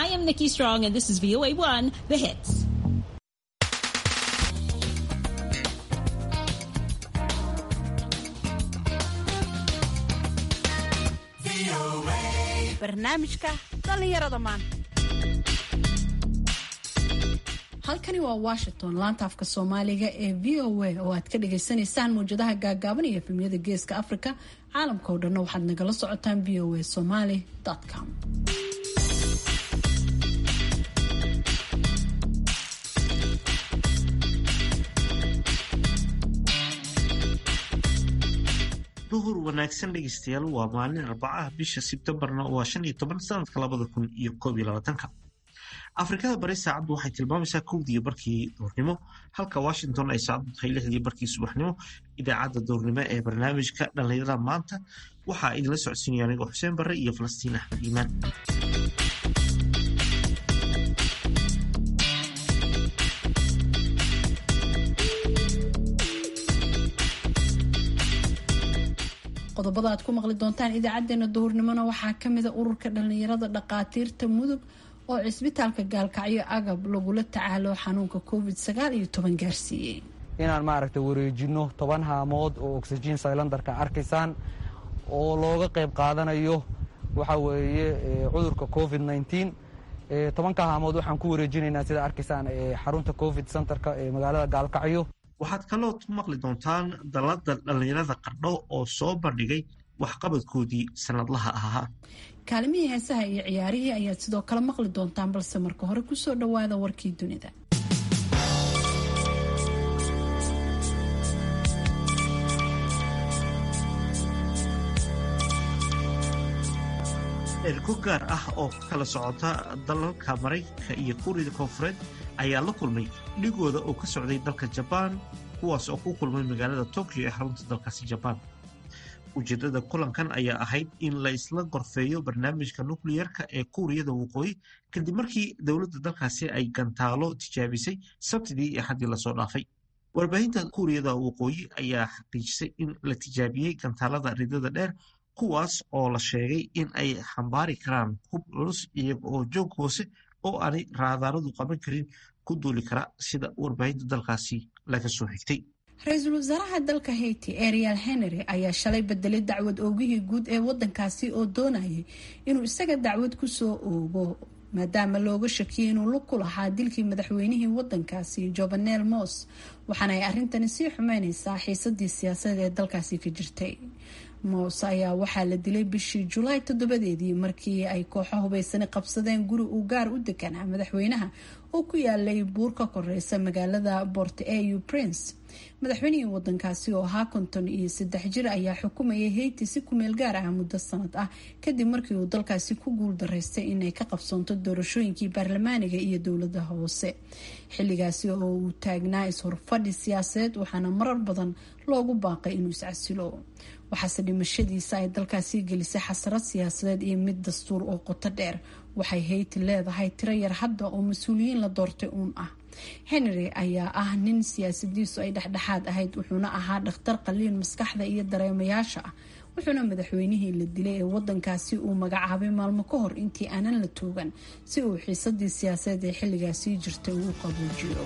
am Nikki Strong, and this is VOA1, The Hits. barnaamijka dhallinyarada maanta halkani waa washington laanta afka soomaaliga ee v o a oo aad ka dhagaysanaysaan mawjadaha gaagaaban iyo efemyada geeska africa caalamka oo dhanna waxaad nagala socotaan v o a somaly com duhur wanaagsan dhegeystayaal waa maalin arbacaha bisha sebtembarna waa shan iyo toban sanadka labada kun iyo koob iyo labaatanka afrikada bari saacaddu waxay tilmaamaysaa kowdiiyo barkii duurnimo halka washington ay saacaddu tahay lixdii barkii subaxnimo idaacadda duurnimo ee barnaamijka dhallinyarada maanta waxaa idinla socodsiinaya anigoo xuseen barre iyo falastiin axmed iimaan qodobada aad ku maqli doontaan idaacadeena duhurnimona waxaa kamida ururka dhalinyarada dhaqaatiirta mudug oo cisbitaalka gaalkacyo agab lagula tacaalo xanuunka covid sagaal iyo toban gaarsiiyey inaan maaragta wareejino toban haamood oo oxygen sylandarka arkaysaan oo looga qayb qaadanayo waxa weeye cudurka covid nneteen tobanka haamood waxaan ku wareejinaynaa sida arkaysaan xarunta covid centerka ee magaalada gaalkacyo waxaad kaloo maqli doontaan dalada dhallinyarada qardho oo soo bandhigay waxqabadkoodii sanadlaha ahaa kaalimihii heesaha iyo ciyaarihii ayaad sidoo kale maqli doontaan balse marka hore kusoo dhowaada warkii dunida ergo gaar ah oo ka kala socota dalalka maraykanka iyo kuuriyada koonfureed ayaa la kulmay dhigooda oo ka socday dalka jabaan kuwaas oo ku kulmay magaalada tokyo ee xarunta dalkaasi jabaan ujeedada kulankan ayaa ahayd in la isla gorfeeyo barnaamijka nukliyerka ee kuuriyada waqooyi kadib markii dowladda dalkaasi ay gantaalo tijaabisay sabtidii iyo xaddii lasoo dhaafay warbaahinta kuuriyada waqooyi ayaa xaqiijisay in la tijaabiyey gantaalada ridada dheer kuwaas oo la sheegay in ay xambaari karaan hub culus iyaga oo joog hoose oo aanay raadaaradu qaban karin ku duuli kara sida warbaahinta dalkaasi laga soo xigtay ra-iisul wasaaraha dalka haiti ariel henry ayaa shalay bedelay dacwad oogihii guud ee wadankaasi oo doonayay inuu isaga dacwad kusoo oogo maadaama looga shakiyay inuu lug ku lahaa dilkii madaxweynihii wadankaasi jovenel mos waxaana ay arrintani sii xumeyneysaa xiisadii siyaasadeed ee dalkaasi ka jirtay moos ayaa waxaa la dilay bishii julaay toddobadeedii markii ay kooxo hubaysani qabsadeen guri uu gaar u deganaa madaxweynaha oo ku yaalay buur ka koreysa magaalada port au prince madaxweynihii wadankaasi oo ahaa konton iyo saddex jir ayaa xukumayay hayti si kumeel gaar ah muddo sanad ah kadib markii uu dalkaasi ku guul daraystay inay ka qabsoonto doorashooyinkii baarlamaaniga iyo dowlada hoose xilligaasi oo uu taagnaa is-horfadhi siyaasadeed waxaana marar badan loogu baaqay inuu iscasilo waxaase dhimashadiisa ay dalkaasi gelisay xasarad siyaasadeed iyo mid dastuur oo qoto dheer waxay hayti leedahay tiro yar hadda oo mas-uuliyiin la doortay uun ah henry ayaa ah nin siyaasadiisu ay dhexdhexaad ahayd wuxuuna ahaa dhakhtar qaliin maskaxda iyo dareemayaasha ah wuxuuna madaxweynihii la dilay ee wadankaasi uu magacaabay maalmo ka hor intii aanan la toogan si uu xiisadii siyaasadeed ee xilligaasii jirtay uu qabuujiyo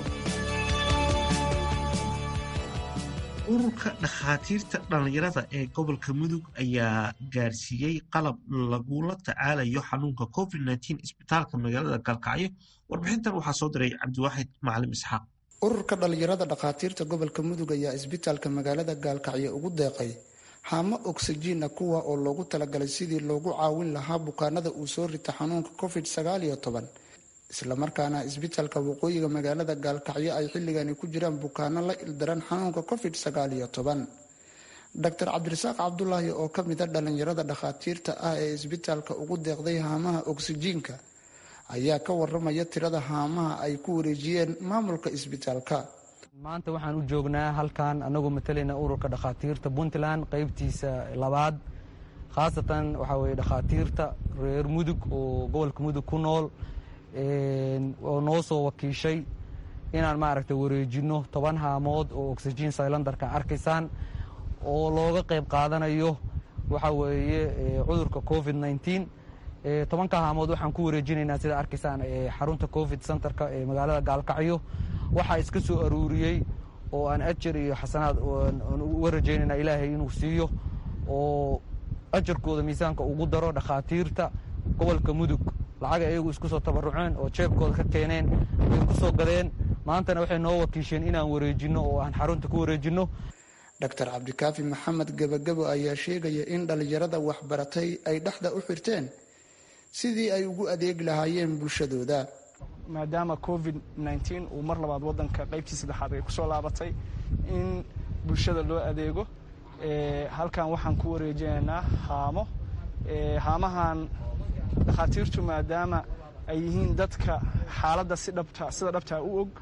ururka dhakhaatiirta dhallinyarada ee gobolka mudug ayaa gaarsiiyey qalab lagula tacaalayo xanuunka covid nteen isbitaalka magaalada gaalkacyo warbixintan waxaa soo diray cabdiwaaxid macalim isxaaq ururka dhallinyarada dhakhaatiirta gobolka mudug ayaa isbitaalka magaalada gaalkacyo ugu deeqay haamo oksijiina kuwa oo loogu talagalay sidii loogu caawin lahaa bukaanada uu soo rita xanuunka covid sagaal iyo toban islamarkaana isbitaalka waqooyiga magaalada gaalkacyo ay xilligani ku jiraan bukaano la ildaran xanuunka covid sagaal iyo toban doctor cabdirasaaq cabdulaahi oo ka mida dhallinyarada dhakhaatiirta ah ee isbitaalka ugu deeqday haamaha oksijiinka ayaa ka waramaya tirada haamaha ay ku wareejiyeen maamulka isbitaalka maanta waxaan u joognaa halkan anagoo matalayna ururka dhakhaatiirta puntland qeybtiisa labaad khaasatan waxaa weye dhakhaatiirta reer mudug oo gobolka mudug ku nool oo noo soo wakiishay inaan maaragta wareejino toban haamood oo oxygen sylandarka arkaysaan oo looga qayb qaadanayo waxa weeye cudurka covid nneteen tobanka haamood waxaan ku wareejinaynaa sida arkaysaan xarunta covid centerka ee magaalada gaalkacyo waxaa iska soo aruuriyey oo aan ajar iyo xasanaad uga rajaynayna ilaahay inuu siiyo oo ajarkooda miisaanka ugu daro dhakhaatiirta gobolka mudug lacaga iyagu isku soo tabaruceen oo jeebkooda ka keeneen way ku soo gadeen maantana waxay noo wakiisheen inaan wareejinno oo aan xarunta ku wareejinno doctor cabdikaafi maxamed gebagabo ayaa sheegaya in dhallinyarada waxbaratay ay dhexda u xirteen sidii ay ugu adeegi lahaayeen bulshadooda maadaama covid nteen uu mar labaad waddanka qaybtii saddexaad ay ku soo laabatay in bulshada loo adeego halkan waxaan ku wareejinaynaa haamo haamahan dhakhaatiirtu maadaama ay yihiin dadka xaaladda si dhabta sida dhabtaa u og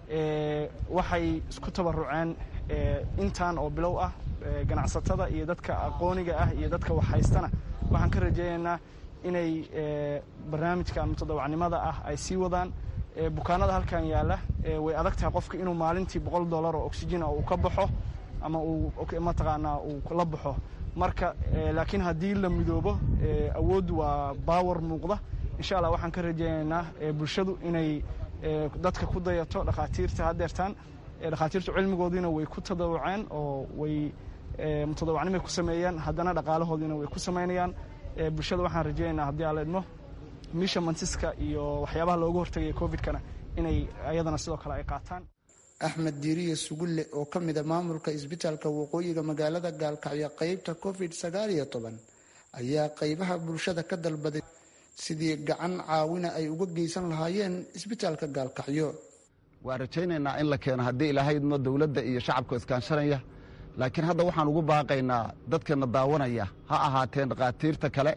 waxay isku tabaruceen intaan oo bilow ah ganacsatada iyo dadka aqooniga ah iyo dadka waxhaystana waxaan ka rajaynaynaa inay barnaamijka mutadawacnimada ah ay sii wadaan bukaanada halkan yaalla way adag tahay qofka inuu maalintii boqol dollar oo oxygena uu ka baxo ama uu mataqaanaa uu la baxo marka laakiin haddii la midoobo awooddu waa baawar muuqda insha allah waxaan ka rajaynaynaa bulshadu inay dadka ku dayato dhakhaatiirta haddeertaan dhakhaatiirtu cilmigoodiina way ku tadawuceen oo way mutadawacnimay ku sameeyeen haddana dhaqaalahoodiina way ku samaynayaan bulshada waxaan rajaynaynaa haddii aan la idmo misha mansiska iyo waxyaabaha looga hortagaya covidkana inay ayadana sidoo kale ay qaataan axmed diiriye sugulle oo ka mida maamulka isbitaalka waqooyiga magaalada gaalkacyo qeybta covid sagaal iyo toban ayaa qeybaha bulshada ka dalbaday sidii gacan caawina ay uga geysan lahaayeen isbitaalka gaalkacyo waa rajaynaynaa in la keeno haddii ilaahayno dowladda iyo shacabka iskaanshanaya laakiin hadda waxaan ugu baaqaynaa dadkana daawanaya ha ahaateen dhakhaatiirta kale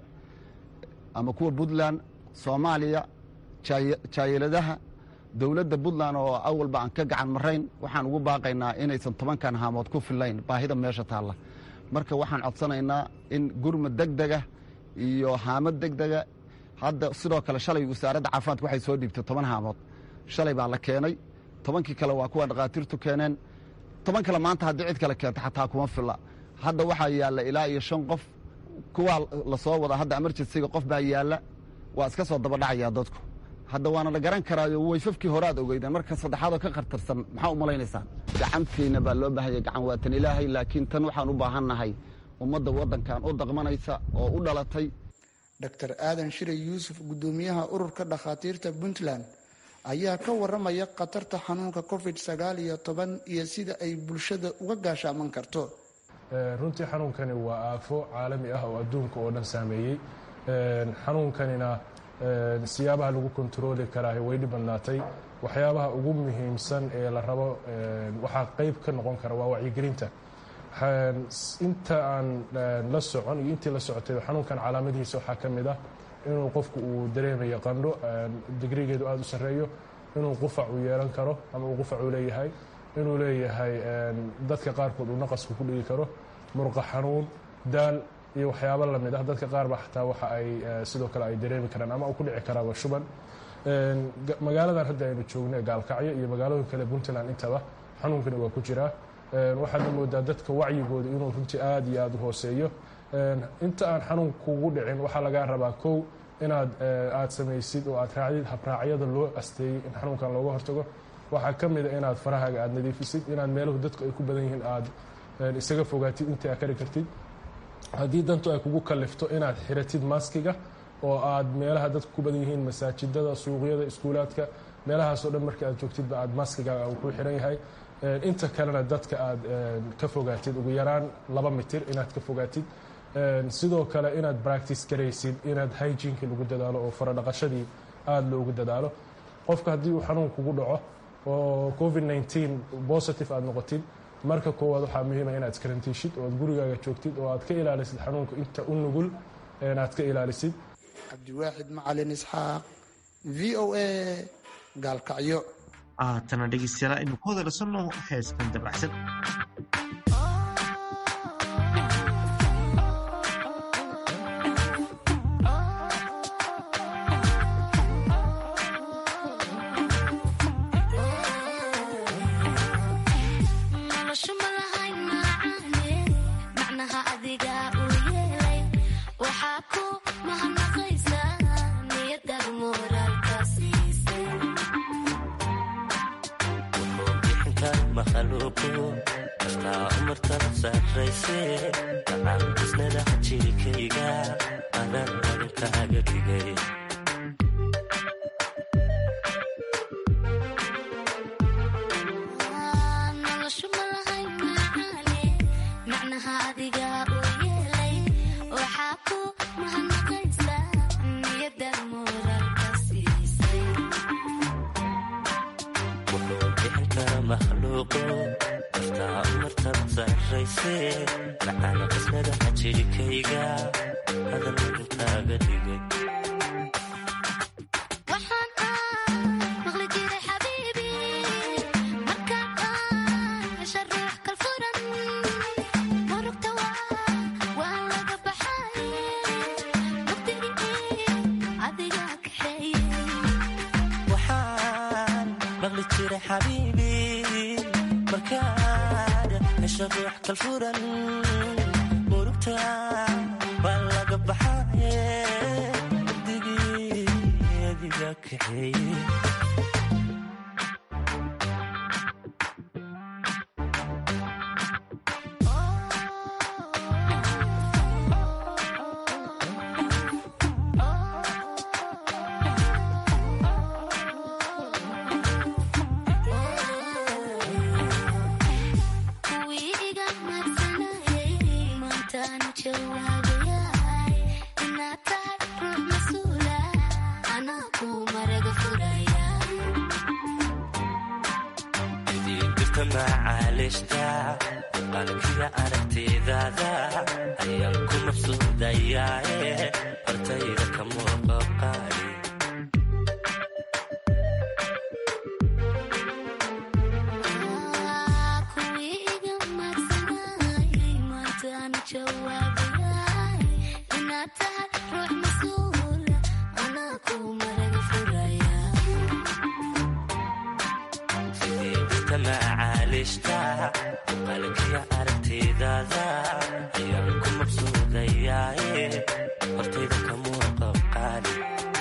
ama kuwa puntland soomaaliya jaayiladaha dowladda puntland oo awalba aan ka gacan marayn waxaan ugu baaqaynaa inaysan tobankan haamood ku fillayn baahida meesha taalla marka waxaan codsanaynaa in gurmad degdega iyo haamad degdega hadda sidoo kale shalay wasaaradda caafimaadka waxay soo dhiibtay toban haamood shalay baa la keenay tobankii kale waa kuwa dhakhaatiirtu keeneen toban kale maanta haddii cid kale keenta xataa kuma filla hadda waxaa yaalla ilaa iyo shan qof kuwaa la soo wadaa hadda emerjensiga qof baa yaalla waa iska soo dabadhacayaa dadku hadda waana la garan karaayo wayfafkii hore aad ogeydeen marka saddexaadoo ka khatarsan maxaa u malaynaysaan gacantiina baa loo baahanya gacan waatan ilaahay laakiin tan waxaan u baahannahay ummadda waddankan u daqmanaysa oo u dhalatay doctor aadan shire yuusuf guddoomiyaha ururka dhakhaatiirta puntland ayaa ka waramaya khatarta xanuunka covid sagaal iyo toban iyo sida ay bulshada uga gaashaaman karto runtii xanuunkani waa aafo caalami ah oo adduunka oo dhan saameeyey xanuunkanina siyaabaha lagu kontarooli karaahi way dhib badnaatay waxyaabaha ugu muhiimsan ee la rabo waxaa qeyb ka noqon kara waa wacyigelinta inta aan la socon iyo intii la socotay xanuunkan calaamadihiisa waxaa ka mid ah inuu qofku uu dareemayo qandho digrigeedu aada u sarreeyo inuu qufac uu yeelan karo ama uu qufac uu leeyahay inuu leeyahay dadka qaarkood uu naqasku ku dhigi karo murqa xanuun daal iyo waxyaabo lamid ah dadka qaar ba xataa waxa ay sidoo kale ay dareemi karaan ama uu ku dhici karaaba shuban magaaladan hadda aynu joogno gaalkacyo iyo magaalooyin kale puntland intaba xanuunkani waa ku jiraa waxaadna moodaa dadka wacyigooda inuu runtii aad iyo aada u hooseeyo inta aan xanuun kugu dhicin waxaa lagaa rabaa kow inaad aad samaysid oo aad raacdid habraacyada loo asteeyey in xanuunkan looga hortago waxaa ka mida inaad farahaaga aad nadiifisid inaad meeluhu dadku ay ku badan yihiin aad isaga fogaatid intii aad kari kartid haddii dantu ay kugu kalifto inaad xiratid maskiga oo aad meelaha dadku ku badan yihiin masaajidada suuqyada iskuulaadka meelahaasoo dhan marka aad joogtidba aad maskigaaga uu ku xiran yahay inta kalena dadka aad ka fogaatid ugu yaraan laba mitir inaad ka fogaatid sidoo kale inaad bractice garaysid inaad hygienki lagu dadaalo oo faradhaqashadii aada loogu dadaalo qofka haddii uu xanuun kugu dhaco oo covid nteen positive aad noqotid marka koowaad waxaa muhiima inaad iskarantiishid oo aad gurigaaga joogtid oo aad ka ilaalisid xanuunka inta u nugul aad ka ilaalisid cabdiwaaxid macalin isxaaq v o a gaalkacyo haatana dhegeystayaal aynu ku hadalsanno heeskan dabacsan macnaha adiga u yeelay waxaa ku mahadnaqaysaa makhluuqu kastaa umartada sarrayse dacaan isnada jirkayga adan adinkaaga dhigay kastaa umartada sarrayse dacaan qisnada jirkayga adan adinkaaga dhigay waxaan maqli jiray xabiibi markaad hesha ruux kalfuran murugta waa laga baxaye digii adiga kaxeeye idiindirta macaalishta qalkiga aragtidaada ayaan ku mabsuudayaae hortayda ka muuqaqaali idiindirta macaalishta qalkiga aragtidaada ayaan ku mabsuudayaae hortayda ka muuqaqaali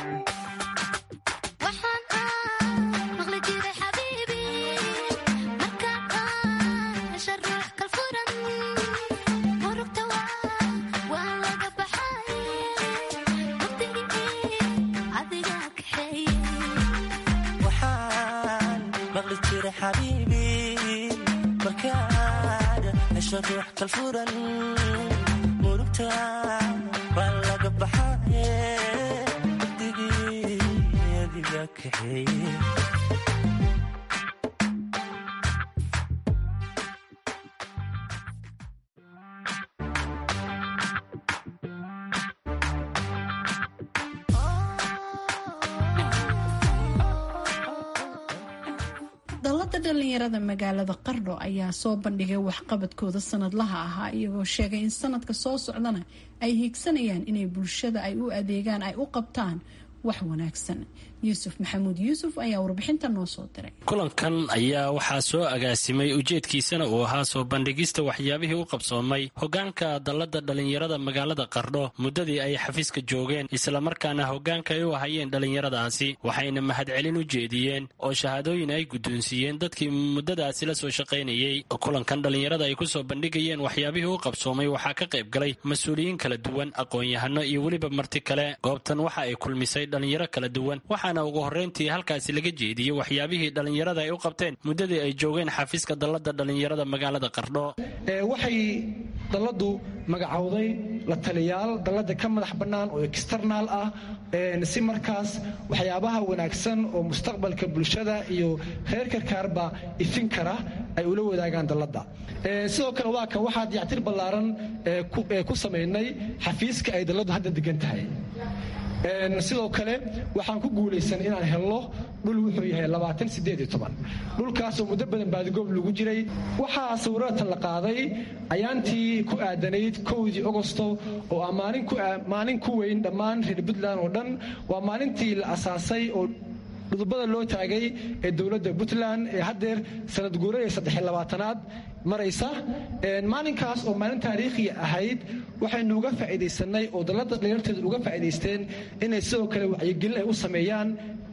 waxaan maqli jiray xabiibi markaad hesha ruux kalfuran murugta waa laga baxaye digii adiga kaxeeye dallada dhalinyarada magaalada qardho ayaa soo bandhigay waxqabadkooda sanadlaha ahaa iyagoo sheegay in sanadka soo socdana ay hiigsanayaan inay bulshada ay u adeegaan ay u qabtaan wax wanaagsan yuusuf maxamuud yuusuf ayaa warbixinta noo soo diray kulankan ayaa waxaa soo agaasimay ujeedkiisana uu ahaa soo bandhigista waxyaabihii u qabsoomay hogaanka dallada dhalinyarada magaalada qardho muddadii ay xafiiska joogeen islamarkaana hogaanka ay u ahayeen dhalinyaradaasi waxayna mahadcelin u jeediyeen oo shahaadooyin ay guddoonsiiyeen dadkii muddadaasi la soo shaqaynayey kulankan dhalinyarada ay ku soo bandhigayeen waxyaabihii u qabsoomay waxaa ka qayb galay mas-uuliyiin kala duwan aqoon-yahano iyo weliba marti kale goobtan waxa ay kulmisay dhalinyaro kala duwan waxaana ugu horreyntii halkaasi laga jeediyey waxyaabihii dhalinyarada ay u qabteen muddadii ay joogeen xafiiska dallada dhalinyarada magaalada qardho waxay dalladu magacowday la taliyaal dallada ka madax bannaan oo externaal ah si markaas waxyaabaha wanaagsan oo mustaqbalka bulshada iyo reer karkaarba ifin kara ay ula wadaagaan dallada sidoo kale waa kan waxaa dayactir ballaaran ku samaynay xafiiska ay dalladu hadda degan tahay sidoo kale waxaan ku guulaysan inaan helno dhul wuxuu yahay dhulkaasoo muddo badan baadigoob lagu jiray waxaa sawiratan la qaaday ayaantii ku aadanayd kowdii ogosto oo ah maalin ku weyn dhammaan reer puntland oo dhan waa maalintii la asaasay oo dhudubada loo taagay ee dowladda puntland ee haddeer sanad guurada saddexlabaatanaad maraysa maalinkaas oo maalin taariikhiya ahayd waxaynu uga faa'iidaysanay oo dallada dhalinyarteedu uga faa'iidaysteen inay sidoo kale wacyigelin ay u sameeyaan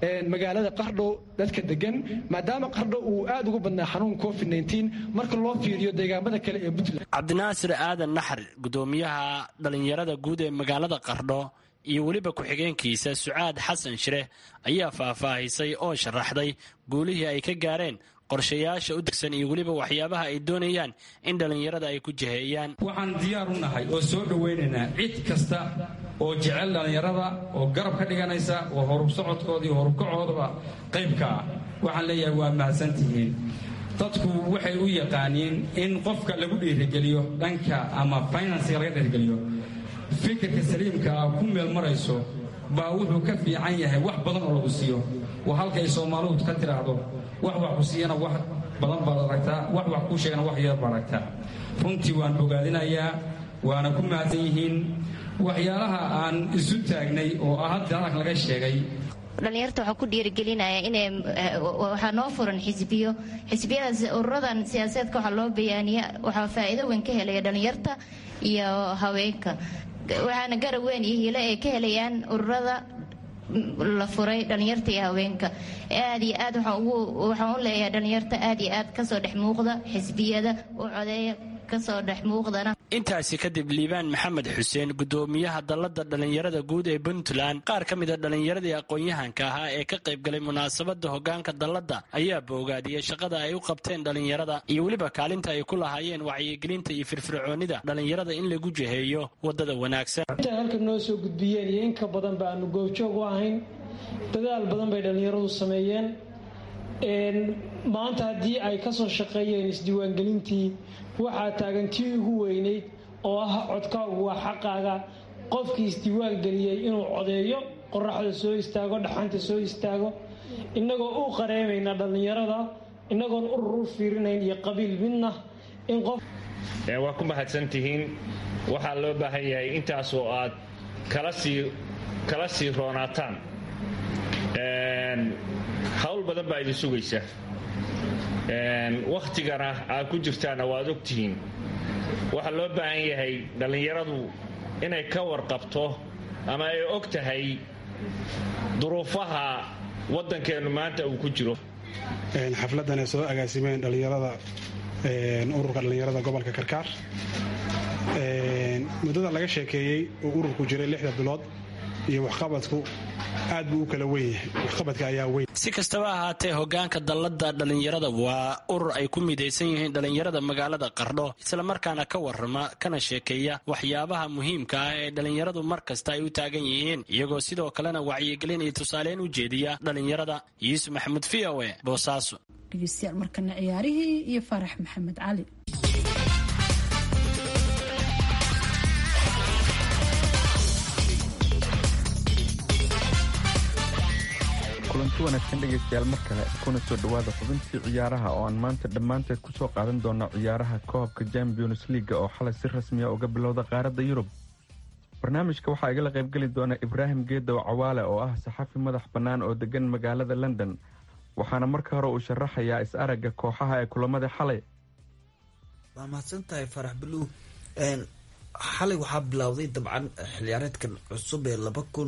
magaalada qardho dadka degan maadaama qardho uu aad ugu badnaa xanuun covid marka loo fiiriyo deegaamada kale ee puntland cabdinaasir aadan naxar gudoomiyaha dhallinyarada guud ee magaalada qardho iyo weliba ku-xigeenkiisa sucaad xasan shire ayaa faahfaahisay oo sharaxday guulihii ay ka gaareen qorshayaasha u degsan iyo weliba waxyaabaha ay doonayaan in dhallinyarada ay ku jiheeyaan waxaan diyaar u nahay oo soo dhowaynaynaa cid kasta oo jecel dhallinyarada oo garab ka dhiganaysa oo horub socodkooda iyo horubkacoodaba qaybka ah waxaan leeyahay waa mahadsantihiin dadku waxay u yaqaaniin in qofka lagu dhiirigeliyo dhanka ama finansiga laga dhiirigeliyo fikirka saliimka ah ku meel marayso baa wuxuu ka fiican yahay wax badan oo lagu siiyo waa halkay soomaalidu ka tiraahdo wax wax ku siiyana wax badan baad aragtaa wax wax kuu sheegana wax yar baad aragtaa runtii waan bogaadinayaa waana ku mahadsan yihiin waxyaalaha aan isu taagnay oo ah hadda halkan laga sheegay dhalinyarta waxaa ku dhiirigelinaya inay waxaa noo furan xisbiyo xisbiyadaas ururadan siyaasadeedka waxaa loo bayaaniya waxaa faa'iido weyn ka helaya dhalinyarta iyo haweenka waxaana garab weyn iyo hilo ay ka helayaan ururada la furay dhalinyarta iyo haweenka aad iyo aad waxaan u leeyahay dhalinyarta aad iyo aad kasoo dhex muuqda xisbiyada u codeeya kasoo dhex muuqdana intaasi kadib liibaan maxamed xuseen gudoomiyaha dallada dhallinyarada guud ee puntland qaar ka mida dhallinyaradii aqoon-yahanka ahaa ee ka qaybgalay munaasabada hogaanka dalladda ayaa boogaadiyey shaqada ay u qabteen dhallinyarada iyo weliba kaalinta ay ku lahaayeen wacyigelinta iyo firfircoonida dhallinyarada in lagu jiheeyo wadada wanaagsan intay halkan noo soo gudbiyeen iyo inka badan ba aanu goobjoog u ahayn dadaal badan bay dhallinyaradu sameeyeen maanta haddii ay kasoo shaqeeyeen isdiiwaangelintii waxaa taagan tii ugu weynayd oo ah codkaagu waa xaqaaga qofkii isdiiwaan geliyey inuu codeeyo qoraxda soo istaago dhaxanta soo istaago innagoo u qareemayna dhallinyarada innagoon urur u fiirinayn iyo qabiil midna in qof waa ku mahadsantihiin waxaa loo baahan yahay intaasoo aad kala sii roonaataan hawl badan baa idin sugaysa wakhtigana aad ku jirtaanna waad ogtihiin waxaa loo baahan yahay dhallinyaradu inay ka warqabto ama ay og tahay duruufaha waddankeennu maanta uu ku jiro xafladdan ay soo agaasimeen dhallinyarada ururka dhallinyarada gobolka karkaar muddada laga sheekeeyey oo ururku jiray lixda bilood iyo waxqabadku aad buu u kala weyn yahay waxqabadka ayaa weyn si kastaba ahaatee hogaanka dallada dhallinyarada waa urur ay ku midaysan yihiin dhallinyarada magaalada qardho islamarkaana ka warrama kana sheekeeya waxyaabaha muhiimka ah ee dhallinyaradu mar kasta ay u taagan yihiin iyagoo sidoo kalena wacyigelin iyo tusaaleyn u jeediya dhallinyarada yuusuf maxamuud v o e boosaaso dhegeystayaal markana ciyaarihii iyo farax maxamed cali kulanti wanaagsan dhegaystayaal mar kale kuna soo dhowaada xubintii ciyaaraha oo aan maanta dhammaanteed ku soo qaadan doona ciyaaraha koobka champions leaga oo xalay si rasmiya uga bilowda qaaradda yurub barnaamijka waxaa igala qaybgeli doona ibraahim geedow cawaale oo ah saxafi madax bannaan oo degan magaalada london waxaana marka hore uu sharaxayaa is-aragga kooxaha ee kulamada xalay waa mahadsantahay farax buluw xalay waxaa bilowday dabcan xilciyaareedkan cusub ee laba kun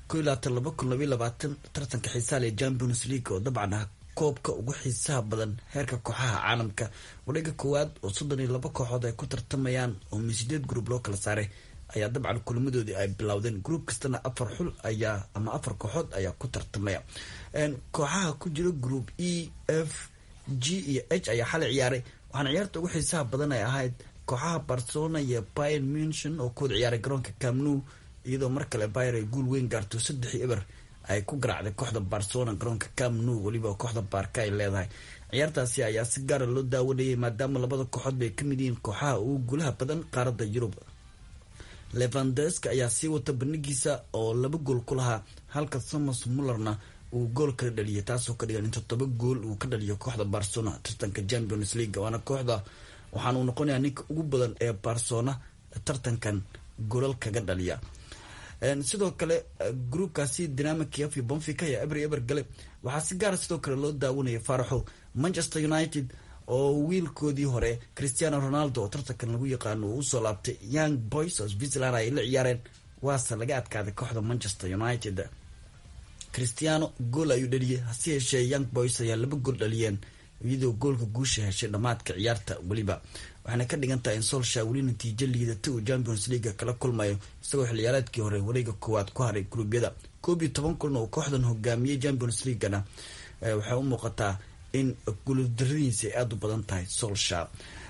tartanka xiisaha ee champions league oo dabcan ah koobka ugu xiisaha badan heerka kooxaha caalamka wareega koowaad oo soddon iyo laba kooxood ay ku tartamayaan oo min sideed group loo kala saaray ayaa dabcan kulamadoodii ay bilowdeen group kastana afar xul ayaa ama afar kooxood ayaa ku tartamaya kooxaha ku jira group e f g iyo h ayaa xalay ciyaaray waxaana ciyaarta ugu xiisaha badan ay ahayd kooxaha barcelona iyo bayern munchen oo kuwada ciyaaray garoonka camnu iyadoo mar kale bayer ay guul weyn gaarto saddexii eber ay ku garaacday kooxda barcelona garoonka camnu weliba kooxda baarka ay leedahay ciyaartaasi ayaa si gaara loo daawanayay maadaama labada kooxood bay kamid yihiin kooxaha ugu guulaha badan qaaradda yurub levandeska ayaa sii wata bandhigiisa oo laba gool ku lahaa halka thomas mullerna uu gool kala dhaliyay taasoo ka dhigan in toddoba gool uu ka dhaliyo kooxda barcelona tartanka champions league waana kooxda waxaana uu noqonayaa ninka ugu badan ee barcelona tartankan golal kaga dhaliya sidoo kale groupkaasi dinama kiev iyo bonfica ayaa eber eber gale waxaa si gaara sidoo kale loo daawanaya faaraxo manchester united oo wiilkoodii hore christiano ronaldo oo tartankan lagu yaqaano uu usoo laabtay young boys oo switzerland ay la ciyaareen waase laga adkaaday kooxda manchester united christiano gool ayuu dhaliyey hase yeeshee young boys ayaa laba gool dhaliyeen iyadoo goolka guusha heshay dhammaadka ciyaarta weliba waxaana ka dhigan tahay in solsha weli natiijo liidata uu champions leaga kala kulmayo isagoo xilciyaareedkii hore wareega koowaad ku haray gruubyada koob iyo toban kulan oo kooxdan hogaamiyey champions leaguana waxay u muuqataa in guuldaradiisa ay aada u badan tahay solsha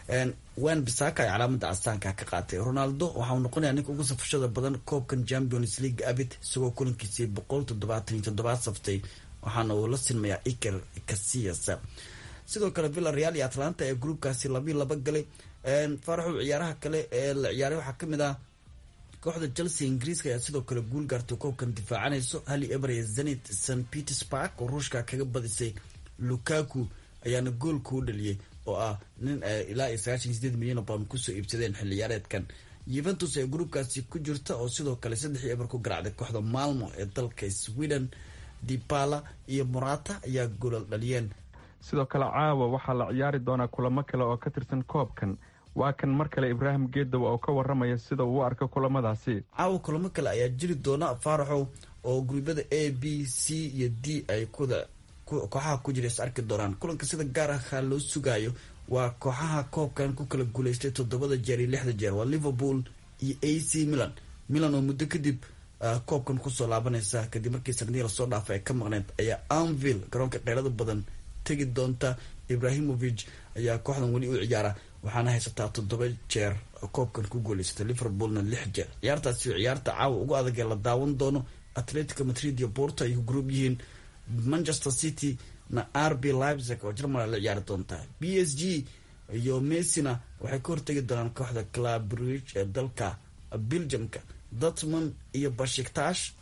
wan bisaka ay calaamada castaanka ka qaatay ronaldo waxa uu noqonayaa ninka ugu safashada badan koobkan champions league abid isagoo kulankiisii boqol toddobaatan iyo toddobaad saftay waxaana uu la sinmayaa iker casiyas sidoo kale villa real iyo atlanta ee groupkaasi labii laba galay faraxow ciyaaraha kale ee la ciyaaray waxaa kamid ah kooxda chelsea ingiriiska ayaa sidoo kale guul gaartay koobkan difaacanayso hali eber ee zenit st petersburg oo ruushka kaga badisay lukaku ayaana goolka u dhaliyey oo ah nin ilaa iyo sagaashan sideed milyan oo pound kusoo iibsadeen xilli ciyaareedkan yuventus ee gruupkaasi ku jirta oo sidoo kale saddex iyo eber ku garaacday kooxda malmo ee dalka sweden dipala iyo morata ayaa goolal dhaliyeen sidoo kale caawa waxaa la ciyaari doonaa kulamo kale oo ka tirsan koobkan waa kan mar kale ibraahim geedow oo ka waramaya sida uu u arko kulamadaasi caawa kulamo kale ayaa jiri doona faaraxow oo guruubyada a b c iyo d ay kuda kooxaha ku jira is arki doonaan kulanka sida gaar aha loo sugaayo waa kooxaha koobkan ku kala guuleystay toddobada jeer iyo lixda jeer waa liverpool iyo a c milan milan oo muddo kadib koobkan kusoo laabanaysa kadib markii sanadihii lasoo dhaafay ay ka maqneyd ayaa anville garoonka qeyrada badan tegi doonta ibrahimovic ayaa kooxdan weli u ciyaara waxaana haysataa toddoba jeer koobkan ku guuleysatay liverpoolna lix jeer ciyaartaasi ciyaarta caawa ugu adag ee la daawan doono atletico madrid iyo borto ay ku gruub yihiin manchester city na r b leipzig oo jermal la ciyaari doontaa b s g iyo messina waxay ka hortegi doonaan kooxda clabridge ee dalka belgiumka dortmund iyo bashiktash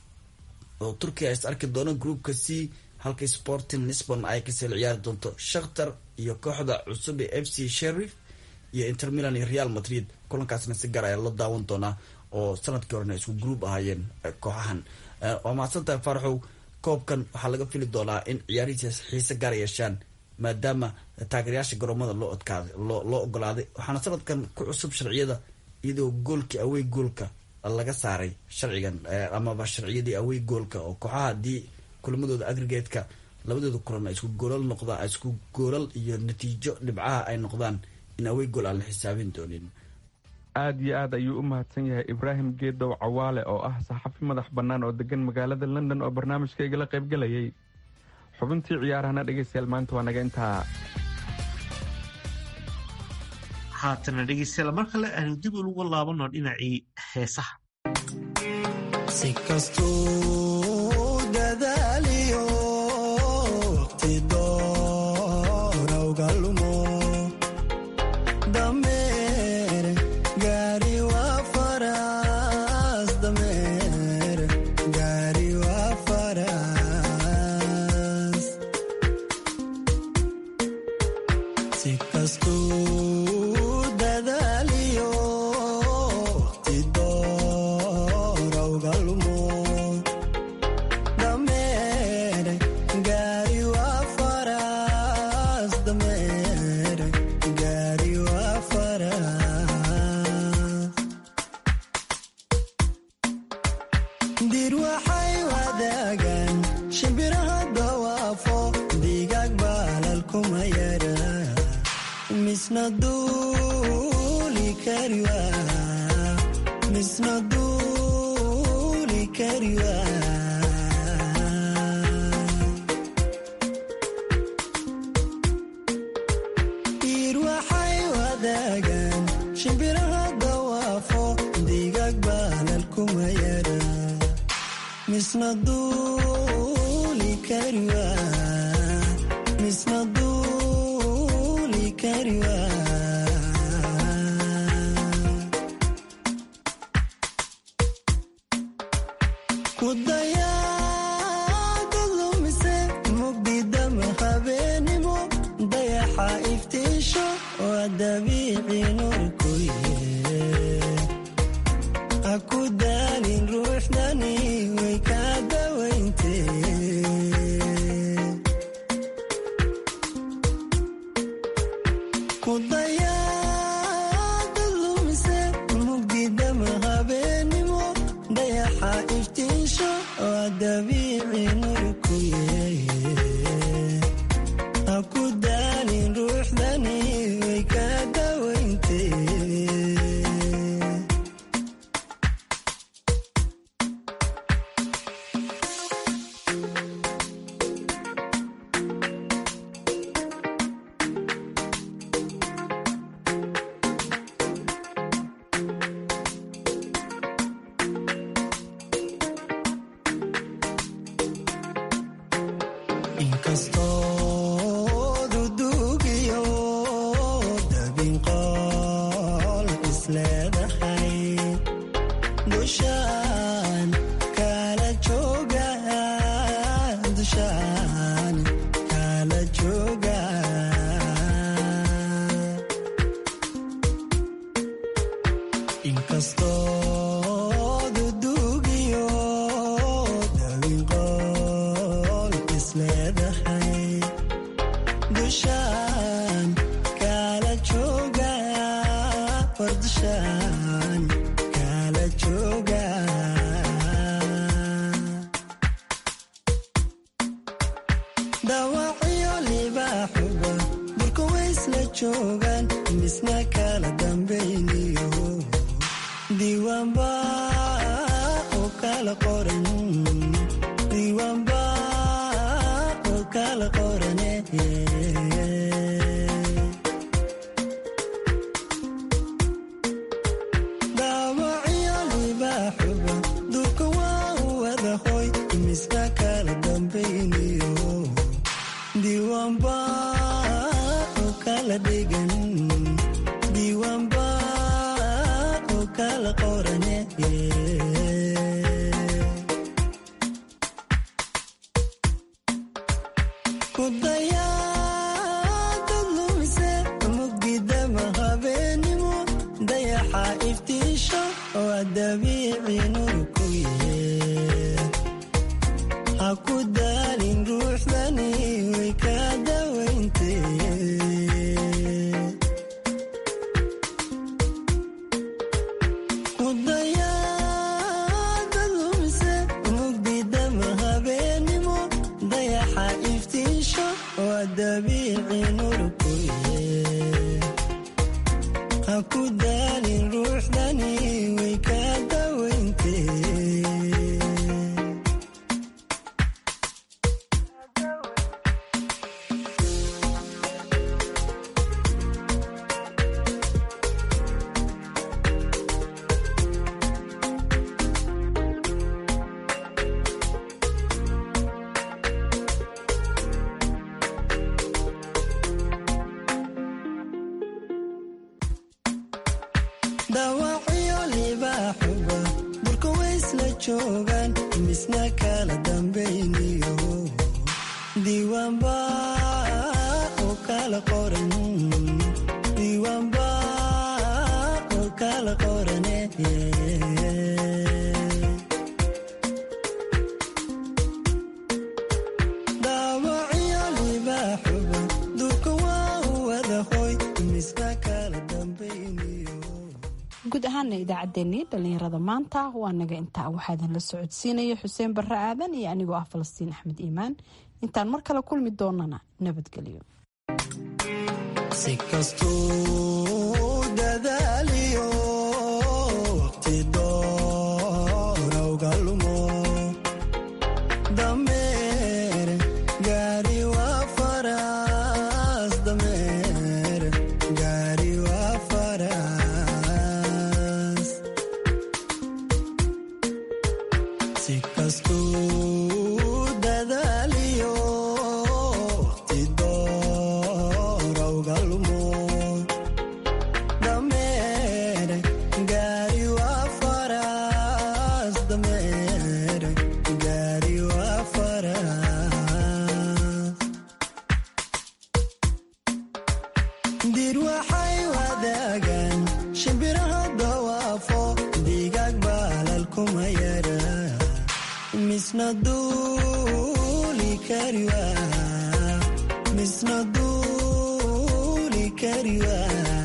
oo turkiya is arki doona groupka c halka sporting lisbon ay kasii ciyaari doonto shakhtar iyo kooxda cusub ee f c sherif iyo inter milan iyo real madrid kulankaasna si gaar ayaa la daawan doonaa oo sanadkii horena isku group ahaayeen kooxahan waa mahadsantahay faraxow koobkan waxaa laga fili doonaa in ciyaarihiisa xiise gaar yeeshaan maadaama taageerayaasha garoomada loo odkaaday loo ogolaaday waxaana sanadkan ku cusub sharciyada iyadoo goolkii awey goolka laga saaray sharcigan amaba sharciyadii awey goolka oo kooxaha haddii kulamadooda agrigetka labadooda kulan ay isku goolal noqdaan isku goolal iyo natiijo dhibcaha ay noqdaan in awey gool aan la xisaabin doonin aad iyo aad ayuu u mahadsan yahay ibraahim geedow cawaale oo ah saxafi madax bannaan oo degan magaalada london oo barnaamijka igala qaybgalayay xubintii ciyaarahana dhegeystayaal maanta waa naga intaa haatana dhegeystayaal mar kale aanu dib ugu laabano dhinacii heesaha si kastuu dadaaliyo waqti doorowga lumo dameer gaari waa faras dameer gaari waa faras si kastuu dadaaliyo waqti doorowga lumo dameer gaari waa faras dameer gaari waa faras dir waxay wadaagaan shimbiraha dawaafo digaag baalal kuma yara misna duuli kariwa misna duuli kariwa dir waxay wadaagaan shimbiraha dawaafo digaag baalal kuma yara misna duuli kariwa misna duuli kariwa kudayaada lumise mugdidama habeenimo dayaxa iftiisho waa dabiici nurkuye ha ku daalin ruuxdani way kaa dawayntee kudayaada lumise mugdidama habeenimo dayaxa iftiisho waa dabiici nurkuye inkastoo dudugiyo dabinqool isleedahay dushaan kala jooga dushaan kala jooga inkastoo dudugiyo dabinqool isleedahay dushaan kala jooga war dushaan kala jooga dawacyo libaaxuga dulka waysla joogaan misna kala dambayniyo diiwaanba oo kala qoran diiwaanba oo kala qorane daawacyo libaaxuga dulka waa u wada hoy misna kala dambayniyo diiwaanba oo kala dhigan diiwaanba oo kala qorane ku dayaadad lumise mugdidama habeenimo dayaxa iftiisho oo dabiici nur ku yee ha ku daalin ruuxdani way ka dawayntee ku dayaadad lumise mugdidama habeenimo dayaxa iftiisho oo dabiici nur ku yee ha ku daalin ruuxdani way ka dawayntee dawacyo libaaxuga dulka waysla joogaan misna kala dambayniyo diiwaanba oo kala qoran diiwaanba oo kala qorane dawacyo libaaxuga dulka waa u wada hoy misna kala dambayniyo guud ahaana idaacaddeenii dhallinyarada maanta waa naga intaa waxaa idinla socodsiinaya xuseen barre aadan iyo anigoo ah falastiin axmed iimaan intaan mar kale kulmi doonana nabadgelyo si kastuu dadaaliyo waqti doonawga lumo dameer gaari waa faras dameer gaari waa faras si kastuu dadaaliyo waqti doonawga lumo dameer gaari waa faras dameer gaari waa faras dir waxay wadaagaan shimbiraha dawaafo digaag baalal kuma yara misna duuli kariwa misna duuli kariwa